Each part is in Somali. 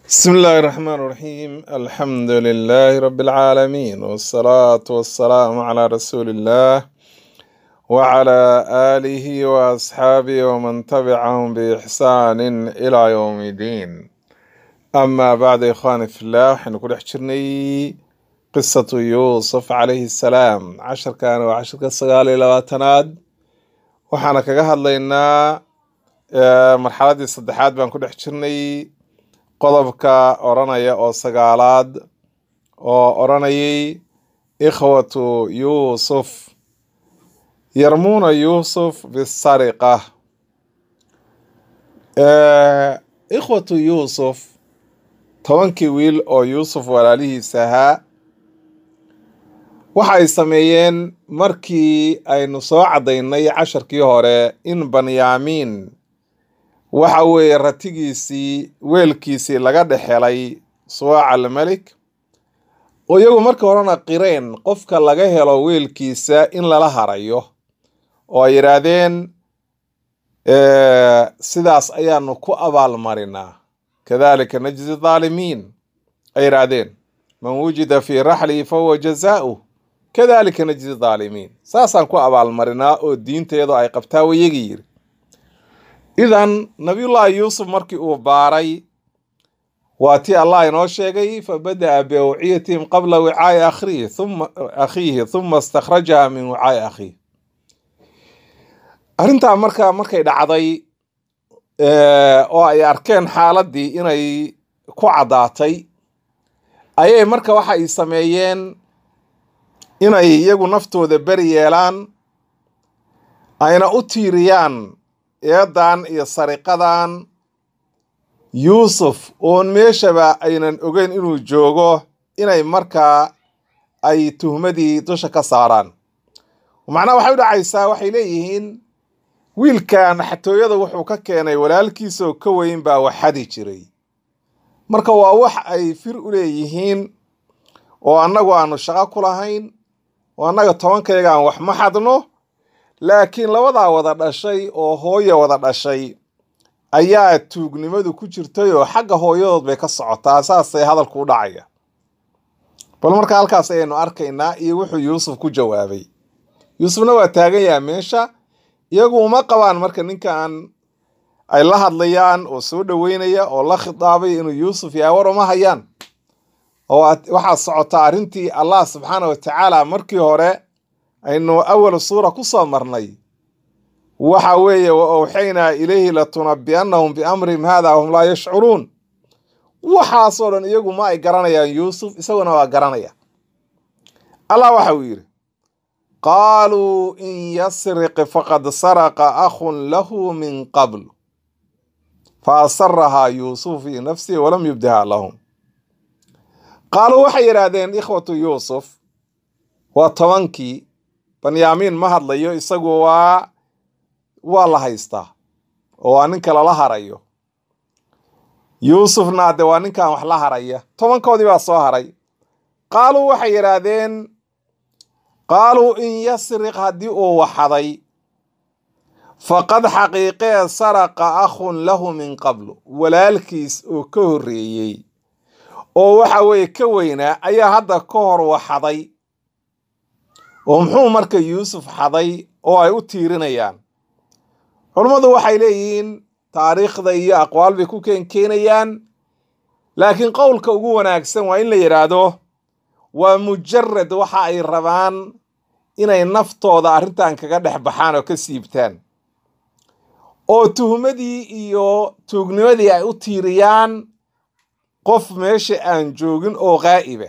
بسم الله الرحمن الرحيم الحمد لله رب العالمين والصلاة والسلام على رسول الله وعلى آله وأصحابه ومن تبعهم بإحسان إلى يوم الدين أما بعد يا إخواني في الله حنقول حجرني قصة يوسف عليه السلام عشر كان وعشر كالصغال إلى واتناد وحنا كجهد لنا مرحلة الصدحات بنكون حجرني qodobka odhanaya oo sagaalaad oo odhanayay ikhwatu yuusuf yarmuuna yuusuf bisariqa ikhwatu yuusuf tobankii wiil oo yuusuf walaalihiisa ahaa waxay sameeyeen markii aynu soo caddaynay casharkii hore in banyaamiin waxa weeye ratigiisii weelkiisii laga dhexelay suwaac almelik oo iyagu marka horena qireen qofka laga helo weelkiisa in lala harayo oo ay yidhaahdeen sidaas ayaanu ku abaalmarinaa kadalika najzi dhaalimiin ay yidhaahdeen man wujida fii raxlihi fahuwa jazaa'uh kadalika najzi dhaalimiin saasaan ku abaalmarinaa oo diinteedu ay qabtaa wayagii yiri idan nabiyullaahi yuusuf markii uu baaray waa tii allah inoo sheegay fabada'a biawciyatihim qabla wicaa'i akhiihi thumma akhiihi thumma istakhrajaha min wicaa'i akhiih arrintaa marka markay dhacday oo ay arkeen xaaladdii inay ku caddaatay ayay marka waxa ay sameeyeen inay iyagu naftooda beri yeelaan ayna u tiiriyaan eedan iyo sariqadan yuusuf oon meeshaba aynan ogeyn inuu joogo inay markaa ay tuhmadii dusha ka saaraan macnaha waxay u dhacaysaa waxay leeyihiin wiilkan xatooyada wuxuu ka keenay walaalkiisaoo ka weyn baa waxadi jiray marka waa wax ay fir u leeyihiin oo annagu aanu shaqo ku lahayn oo annaga tobankayga aan wax ma xadno laakiin labadaa wada dhashay oo hooya wada dhashay ayaa tuugnimadu ku jirtay oo xagga hooyadood bay ka socotaa saasay hadalku u dhacaya bal marka halkaas ayaynu arkaynaa iyo wuxuu yuusuf ku jawaabay yuusufna waa taagan yaha meesha iyagu uma qabaan marka ninkan ay la hadlayaan oo soo dhoweynaya oo la khitaabay inuu yuusuf yahay war uma hayaan oo waxaa socotaa arrintii allah subxaana wa tacaala markii hore aynu awal suura ku soo marnay waxa weeye wa awxaynaa ilayhi latunabi'annahum biamrihim hada wahum laa yashcuruun waxaasoo dhan iyagu ma ay garanayaan yuusuf isaguna waa garanaya allah waxa uu yidhi qaaluu in yasriq faqad saraqa akhun lahu min qabl fa asarahaa yuusuf fii nafsihi walam yubdiha lahum qaaluu waxay yidhaahdeen ikhwatu yuusuf waa tobankii banyaamiin ma hadlayo isagu waa waa la haystaa oo waa ninka lala harayo yuusufna de waa ninkan wax la haraya tobankoodii baa soo haray qaaluu waxay yidhaahdeen qaaluu in yasriq haddii uu waxaday faqad xaqiiqee saraqa akhun lahu min qablu walaalkiis oo ka horreeyey oo waxa weeye ka weynaa ayaa hadda ka hor waxaday oo muxuu marka yuusuf xaday oo ay u tiirinayaan culummadu waxay leeyihiin taariikhda iyo aqwaal bay ku keenkeenayaan laakiin qowlka ugu wanaagsan waa in la yidhaahdo waa mujarad waxa ay rabaan inay naftooda arrintan kaga dhex baxaan oo ka siibtaan oo tuhmadii iyo tuugnimadii ay u tiiriyaan qof meesha aan joogin oo qaa'iba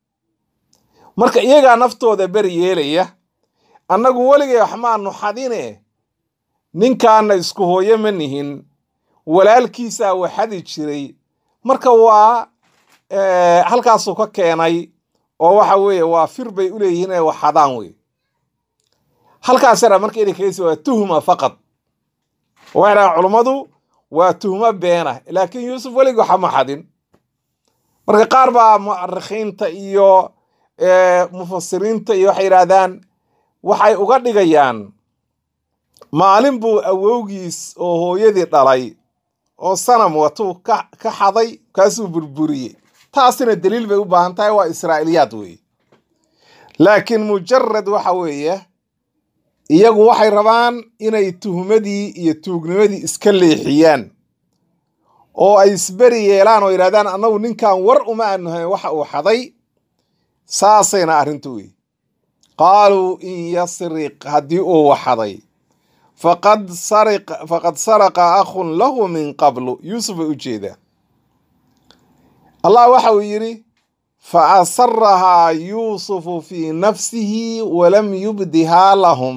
marka iyagaa naftooda beri yeelaya annagu weligay wax maanu xadine ninkaana isku hooyo ma nihin walaalkiisaa waxadi jiray marka waa halkaasuu ka keenay oo waxa weeye waa fir bay u leeyihiin inay waxadaan wey halkaasana marka inay kageysa waa tuhma faqad waxay dhahaan culummadu waa tuhmo beena laakiin yuusuf weligii waxa ma xadin marka qaar baa mu'arikhiinta iyo mufasiriinta iyo waxay yidhaahdaan waxay uga dhigayaan maalin buu awowgiis oo hooyadii dhalay oo sanam watuu ka ka xaday kaasuu burburiyey taasina daliil bay u baahan tahay waa israa'iliyaad weeye laakiin mujarad waxa weeye iyagu waxay rabaan inay tuhmadii iyo tuugnimadii iska leexiyaan oo ay isberi yeelaan oo yidhahdaan annagu ninkan war uma aanuhayn waxa uu xaday saasayna arrintu wey qaaluu in yasriq haddii uu waxaday faqad sariq faqad saraqa akhun lahu min qablu yuusuf bay u jeedaa allah waxa uu yidhi fa asarahaa yuusufu fii nafsihi walam yubdihaa lahum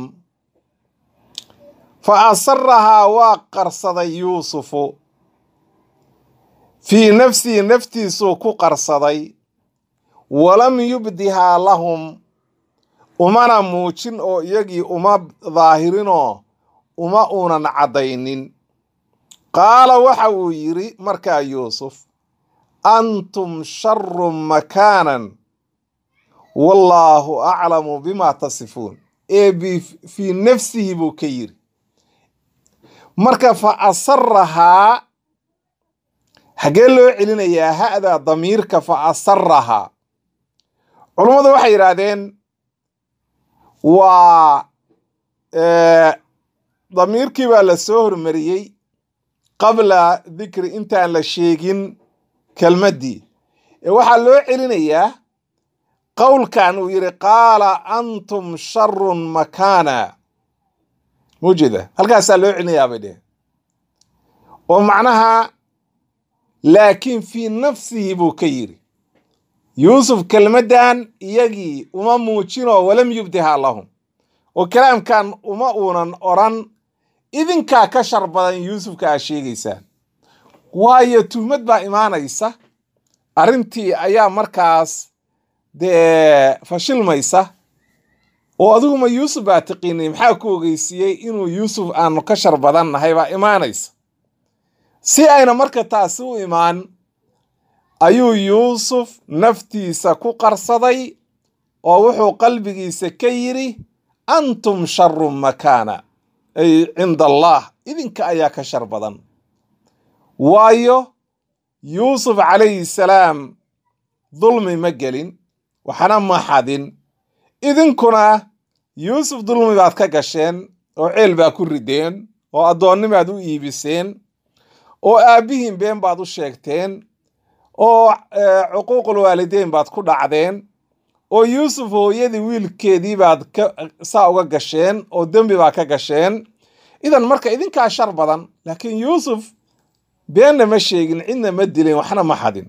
fa asarahaa waa qarsaday yuusufu fii nafsihi naftiisuu ku qarsaday walam yubdihaa lahum umana muujin oo iyagii uma daahirinoo uma uunan caddaynin qaala waxa uu yidhi markaa yuusuf antum sharu makaanan wallaahu aclamu bima tasifuun ee fii nafsihi buu ka yidhi marka fa asarahaa xaggee loo celinayaa ha'da damiirka fa asarahaa culummadu waxay yidhaahdeen waa damiirkii baa la soo hormariyey qabla dikri intaan la sheegin kelmaddii ee waxaa loo celinayaa qowlkan uu yidhi qaala antum sharun makaana mujeda halkaasaa loo celinayaa bay dheheen oo macnaha laakiin fii nafsihi buu ka yidhi yuusuf kelmaddan iyagii uma muujinoo walam yubdihaa lahum oo kalaamkan uma uunan odran idinkaa ka shar badan yuusufka aa sheegaysaan waayo tuhmad baa imaanaysa arrintii ayaa markaas dee fashilmaysa oo adiguma yuusuf baa taqiinay maxaa ku ogeysiiyey inuu yuusuf aanu ka shar badan nahay baa imaanaysa si ayna marka taasi u imaan ayuu yuusuf naftiisa ku qarsaday oo wuxuu qalbigiisa ka yidhi antum sharu makaana ay cinda allah idinka ayaa ka shar badan waayo yuusuf calayhi salaam dulmi ma gelin waxna ma xadin idinkuna yuusuf dulmi baad ka gasheen oo ceel baa ku rideen oo addoonnimaad u iibiseen oo aabbihiin been baad u sheegteen oo cuquuqul waalideyn baad ku dhacdeen oo yuusuf hooyadii wiilkeedii baad saa uga gasheen oo dembi baa ka gasheen idan marka idinkaa shar badan laakiin yuusuf beenna ma sheegin cidna ma dilin waxna ma xadin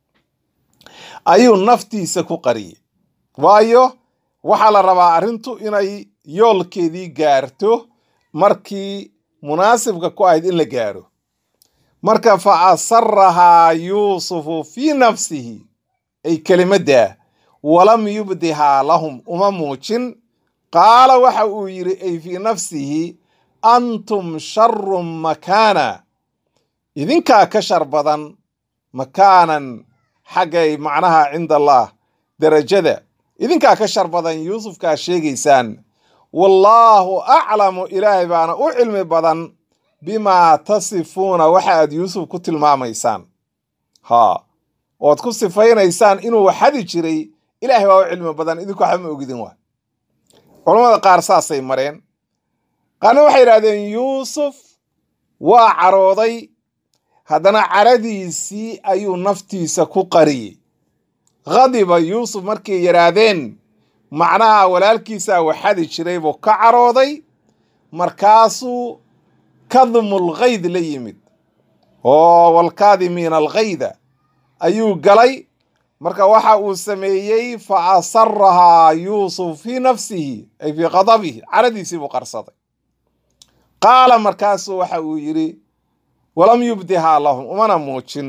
ayuu naftiisa ku qariyey waayo waxaa la rabaa arrintu inay yoolkeedii gaarto markii munaasibka ku ahayd in la gaaro marka fa asarahaa yuusufu fii nafsihi ay kelimaddaa walam yubdihaa lahum uma muujin qaala waxa uu yidhi ay fii nafsihi antum sharu makaana idinkaa ka shar badan makaanan xaggay macnaha cinda allah derajada idinkaa ka shar badan yuusufkaa sheegaysaan wallaahu aclamu ilaahay baana u cilmi badan bimaa tasifuuna waxa aad yuusuf ku tilmaamaysaan haa ood ku sifaynaysaan inuu xadi jiray ilaahay baa u cilmi badan idinku waxba ma ogidin waa culammada qaar saasay mareen qaarna waxay yidhahdeen yuusuf waa carooday haddana caradiisii ayuu naftiisa ku qariyey khadiba yuusuf markay yidhaahdeen macnaha walaalkiisaa waxadi jiray buu ka carooday markaasuu kadmul kayd la yimid oo walkaadimiina alkayda ayuu galay marka waxa uu sameeyey fa asarahaa yuusuf fii nafsihi ay fii qadabihi caradiisii buu qarsaday qaala markaasuu waxa uu yidhi walam yubdihaa lahum umana muujin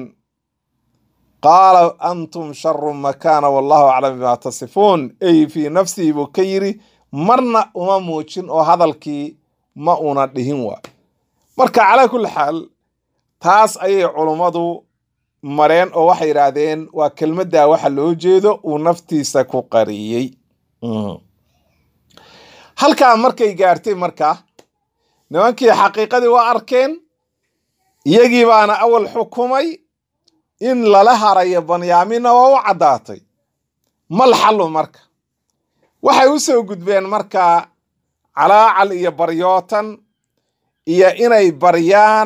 qaala antum sharu makaana wallahu aclam bimaa tasifuun ay fii nafsihi buu ka yidhi marna uma muujin oo hadalkii ma una dhihin waa marka calaa kulli xaal taas ayay culummadu mareen oo waxay yidhaahdeen waa kelmaddaa waxa loo jeedo uu naftiisa ku qariyey halkaa markay gaartay marka nimankii xaqiiqadii waa arkeen iyagii baana awal xukumay in lala harayo banyaamina waa u caddaatay mal xallu marka waxay u soo gudbeen markaa calaacal iyo baryootan iyo inay baryaan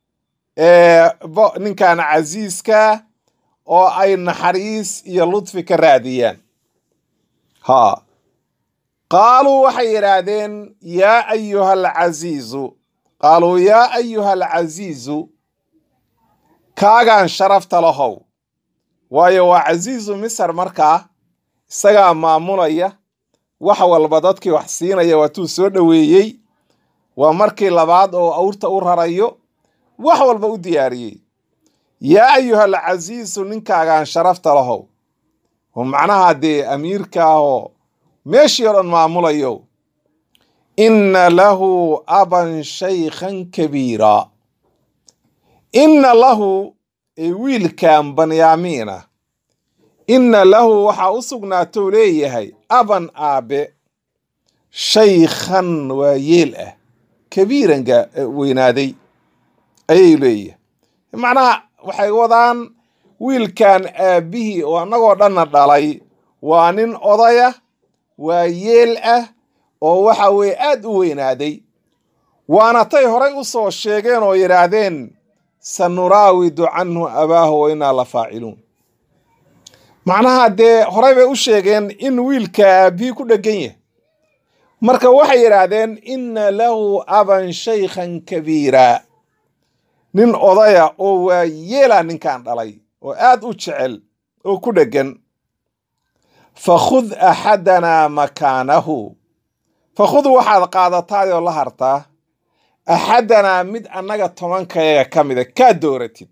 ninkan casiiska oo ay naxariis iyo ludfi ka raadiyaan ha qaaluu waxay yidhaahdeen yaa ayuha alcasiizu qaaluu yaa ayuha alcasiizu kaagaan sharafta lahow waayo waa casiizu misar markaa isagaa maamulaya wax walba dadkii wax siinaya waatuu soo dhoweeyey waa markii labaad oo awrta u rarayo wax walba u diyaariyey yaa ayuha alcasiizu ninkaagaan sharafta lahow oo macnaha dee amiirka ah oo meeshii oo dhan maamulayo inna lahu aban shaykhan kabiira inna lahu wiilkan banyaamiina inna lahu waxaa u sugnaatou leeyahay aban aabe shaykhan waa yeel ah kabiiranka weynaaday ayay leeyahay macnaha waxay wadaan wiilkan aabbihii oo annagoo dhanna dhalay waa nin odaya waa yeel ah oo waxa weeye aad u weynaaday waana tay horay u soo sheegeen oo yidhaahdeen sanuraawidu canhu abaahu wa innaa la faaciluun macnaha dee horay bay u sheegeen in wiilka aabbihii ku dheggan yahay marka waxay yidhaahdeen inna lahu aban shaykhan kabiira nin odaya oo waa yeela ninkan dhalay oo aad u jecel oo ku dheggan fakhud axadanaa makaanahu fakhud waxaad qaadataayoo la hartaa axadanaa mid annaga tobankayaga ka mida kaa dooratid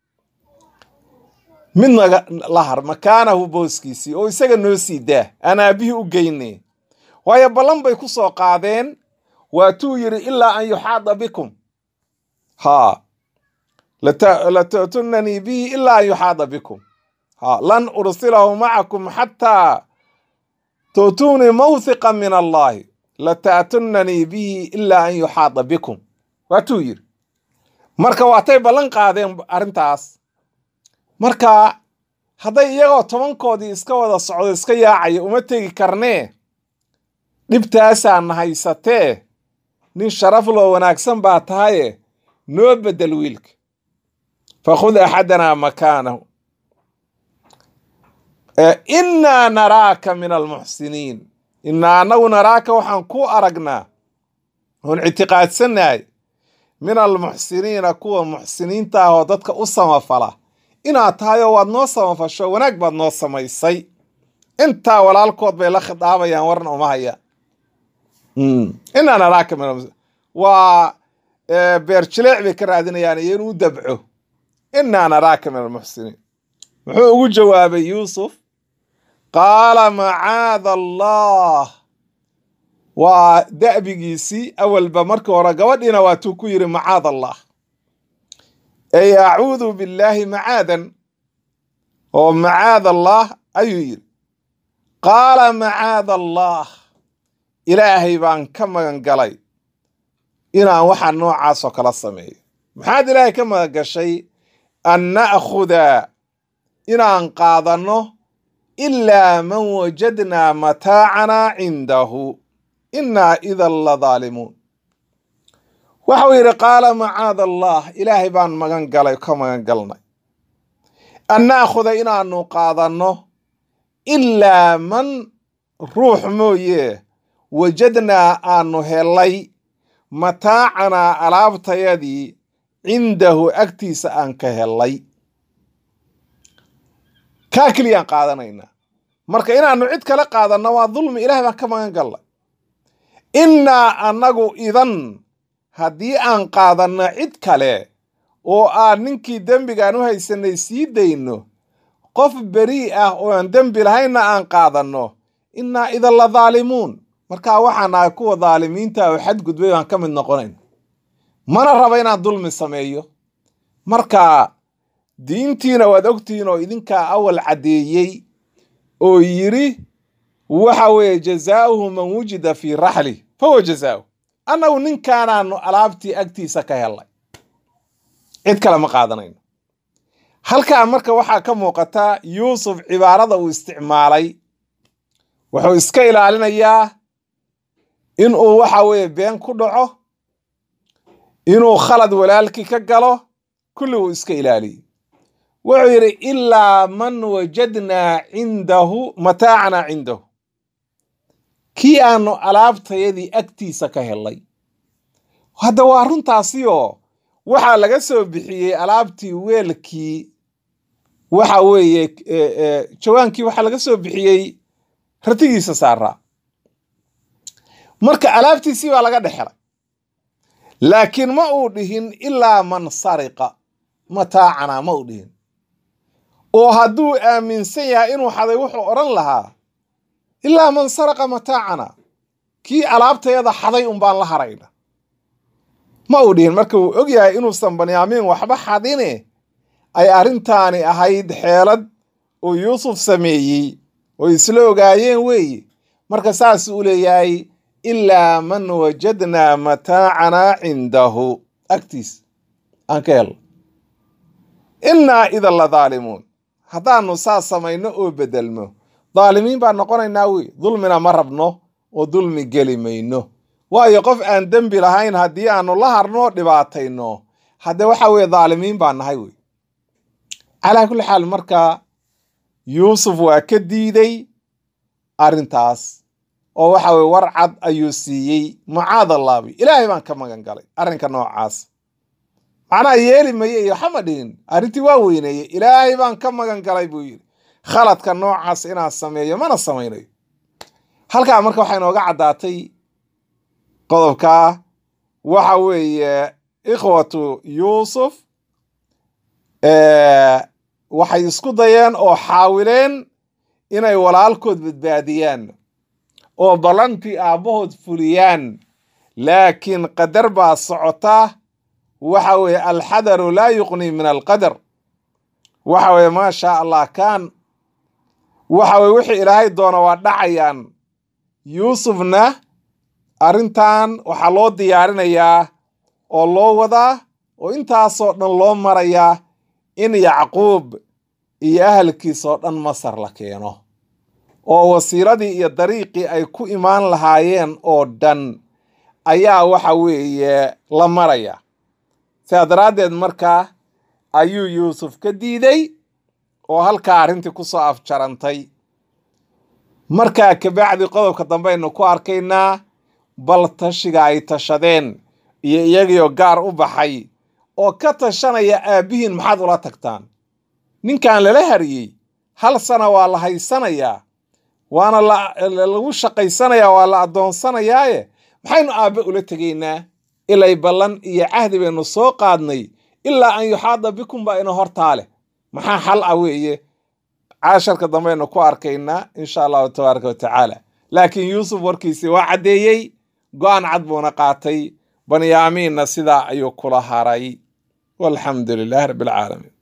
mid naga la har makaanahu booskiisii oo isaga noo sii daa aan aabbihii u geyne waayo ballan bay ku soo qaadeen waatuu yidhi ilaa an yuxaada bikum haa lata'tunanii bihi ilaa an yuxaada bikum ha lan ursilahu macakum xataa tu'tuunii mawthiqa min allahi lata'tunanii bihi ilaa an yuxaada bikum waatuu yidhi marka waatay ballan qaadeen arrintaas marka hadday iyagoo tobankoodii iska wada socdo iska yaacaya uma tegi karnee dhibtaasaana haysatee nin sharaf loo wanaagsan baa tahaye noo beddel wiilka fakhud axadanaa makaanahu innaa naraaka min almuxsiniin innaa annagu naraaka waxaan ku aragnaa oon ictiqaadsannahay min almuxsiniina kuwa muxsiniinta ah oo dadka u samafala inaad tahay oo waad noo samafasho wanaag baad noo samaysay intaa walaalkood bay la khidaabayaan warna uma haya innaa naraaka min waa beer jileec bay ka raadinayaan iyo inuu dabco innaa naraaka min almuxsiniin muxuu ugu jawaabay yuusuf qaala macaada allah waa da'bigiisii awalba markii hore gabadhiina waatuu ku yidhi macaad allah ey acuudu billaahi macaadan oo macaad allah ayuu yidhi qaala macaada allah ilaahay baan ka magan galay inaan waxaa noocaasoo kala sameeyo maxaad ilaahay ka magan gashay an na'khuda inaan qaadanno ilaa man wajadnaa mataacanaa cindahu innaa idan la daalimuun waxau yidhi qaala macaada allah ilaahay baan magan galay ka magan galnay an na'khuda inaannu qaadanno ilaa man ruux mooye wajadnaa aanu helay mataacanaa alaabtayadii cindahu agtiisa aan ka helay kaa keliyaan qaadanaynaa marka inaannu cid kale qaadanno waa dulmi ilahay baan ka magan gallay innaa annagu idan haddii aan qaadanno cid kale oo aan ninkii dembigaan u haysanay sii dayno qof berii ah oo aan dembi lahaynna aan qaadanno innaa idan la daalimuun markaa waxaan nahay kuwa daalimiinta oo xadgudbay baan ka mid noqonayn mana raba inaan dulmi sameeyo marka diintiina waad ogtihiin oo idinkaa awal caddeeyey oo yidhi waxa weeye jazaauhu man wujida fii raxli fahuwa jazaau annagu ninkaanaanu alaabtii agtiisa ka helay cid kale ma qaadanayno halkaa marka waxaa ka muuqata yuusuf cibaarada uu isticmaalay wuxuu iska ilaalinayaa inuu waxa weeye been ku dhaco inuu khalad walaalkii ka galo kulli uu iska ilaaliyey wuxuu yidhi ilaa man wajadnaa cindahu mataacana cindahu kii aanu alaabtayadii agtiisa ka helay hadda waa runtaasioo waxaa laga soo bixiyey alaabtii weelkii waxa weeye jawaankii waxaa laga soo bixiyey ratigiisa saaraa marka alaabtiisii baa laga dhexelay laakiin ma uu dhihin ilaa man sariqa mataacana ma uu dhihin oo hadduu aaminsan yahay inuu xaday wuxuu odhan lahaa ilaa man saraqa mataacana kii alaabtayada xaday un baan la harayna ma uu dhihin marka wuu og yahay inuusan banyaamiin waxba xadine ay arrintaani ahayd xeelad uu yuusuf sameeyey oo isla ogaayeen weeye marka saas uu leeyahay ilaa man wajadnaa mataacanaa cindahu agtiis aan ka helno innaa idan la daalimuun haddaanu saas samayno oo bedelmo daalimiin baan noqonaynaa wey dulmina ma rabno oo dulmi geli mayno waayo qof aan dembi lahayn haddii aanu la harno dhibaatayno hadde waxa weeye daalimiin baan nahay wey calaa kulli xaal marka yuusuf waa ka diiday arrintaas oo waxa weye war cad ayuu siiyey macaad allaabi ilaahay baan ka magan galay arrinka noocaas macnaha yeeli maye iyo waxama dhihin arrintii waa weyneeyey ilaahay baan ka magan galay buu yidhi khaladka noocaas inaan sameeyo mana samaynayo halkaa marka waxaa inooga caddaatay qodobkaa waxa weeye ikhwatu yuusuf waxay isku dayeen oo xaawileen inay walaalkood badbaadiyaan oo ballantii aabbahood fuliyaan laakiin qadar baa socota waxa weeye alxadaru laa yuqnii min alqadar waxa weeye maa shaa allah kaan waxa weye wixii ilaahay doona waa dhacayaan yuusufna arrintan waxaa loo diyaarinayaa oo loo wadaa oo intaasoo dhan loo marayaa in yacquub iyo ahalkiisoo dhan masar la keeno oo wasiiradii iyo dariiqii ay ku imaan lahaayeen oo dhan ayaa waxa weeye la maraya sidaa daraaddeed markaa ayuu yuusuf ka diiday oo halkaa arrintii ku soo afjarantay markaa kabacdi qodobka dambeaynu ku arkaynaa bal tashiga ay tashadeen iyo iyagiioo gaar u baxay oo ka tashanaya aabbihiin maxaad ula tagtaan ninkan lala hariyey hal sana waa la haysanayaa waana lagu shaqaysanayaa waa la addoonsanayaaye maxaynu aabbe ula tegaynaa ilay ballan iyo cahdi baynu soo qaadnay ilaa an yuxaada bikum baa ina hortaa leh maxaa xal ah weeye caasharka dambeaynu ku arkaynaa insha allahu tabaaraka wa tacaala laakiin yuusuf warkiisii waa caddeeyey go-aan cad buuna qaatay banyaamiinna sidaa ayuu kula haray walxamdu lilahi rabbi alcaalamiin